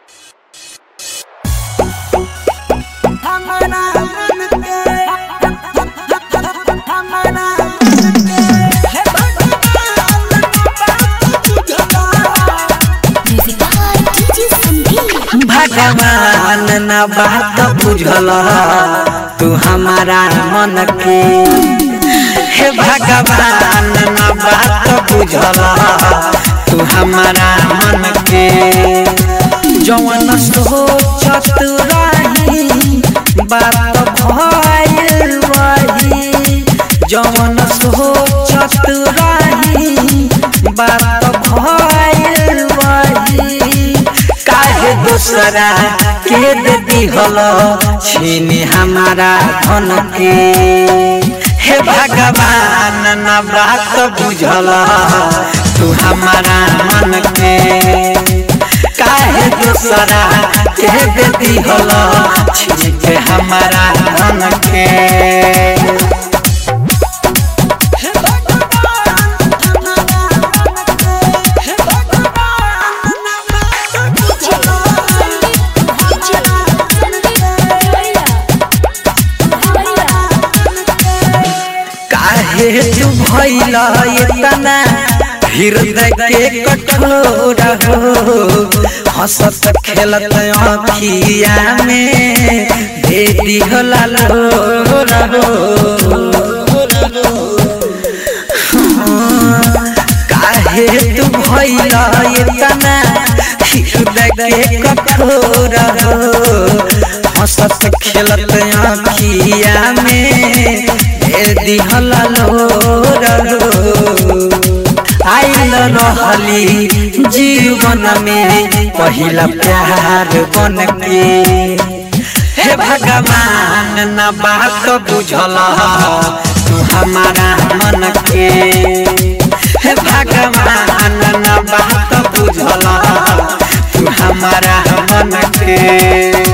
भगवान न बात बुझल तू हमारा मन के हे भगवान न बात बुझल तू हमारा मन के जवन सोचत रही बात भइल वही जवन सोचत रही बात भइल वही काहे दूसरा के देती हलो छीनी हमारा धन के हे भगवान न बात बुझल तू हमारा मन के काहे दूसरा के देती हलो छीन के हमारा धन के काहे तू भइल इतना हृदय के कठोर हो हंसत खेलत अखिया में दे दिहला लोर हो काहे तू भइल इतना हृदय के कठोर हो हंसत खेलत अखिया में दे दिहला लोर हो आइल रहली जीवन में पहिला प्यार बन के हे भगवान न बात बुझल तू हमारा मन के हे भगवान न बात बुझल तू हमारा मन के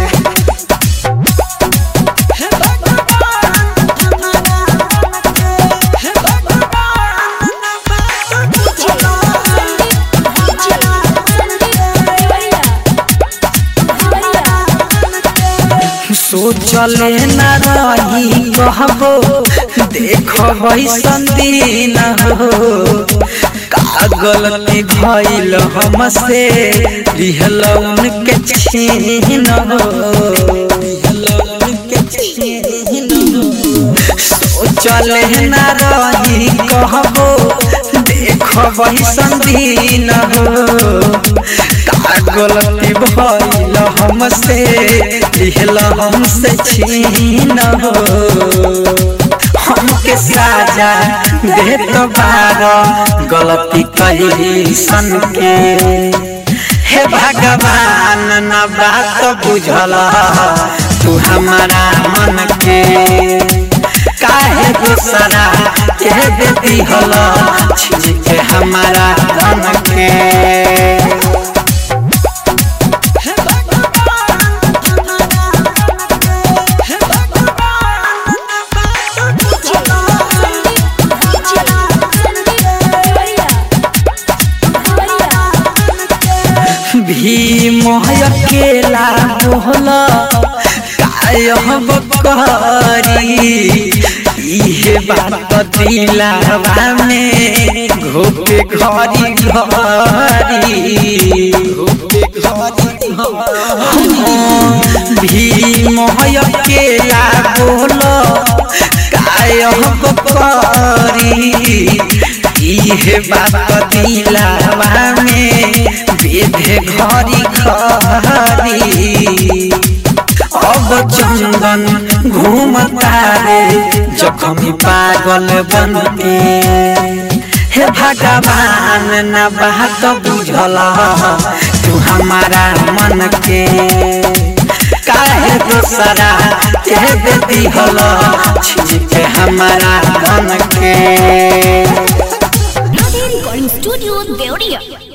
सोचले न रही कहबो देखो संदीन हो का गलती भइल हमसे लिहल उनके छीन हो सोचले न रही कहबो देखो संदीन हो का गलती भइल हमसे लिहल हमसे छीन हो हमके साजा दे तो बार गलती कही सन के हे भगवान न बात बुझल तू हमारा मन के काहे दूसरा के देती हल छीन के हमारा धन के भीम अकेला बोल कायब करी इहे बात दिलावा में घोपे घरी घरी भीम अकेला बोल कायब करी इहे बात दिलावा में बेधे घरी घरी अब चंदन घूमता रे जखमी पागल बन के हे भगवान न बात बुझल तू हमारा मन के काहे दूसरा के देती हल छीन के हमारा धन के Recording Studio Deoria.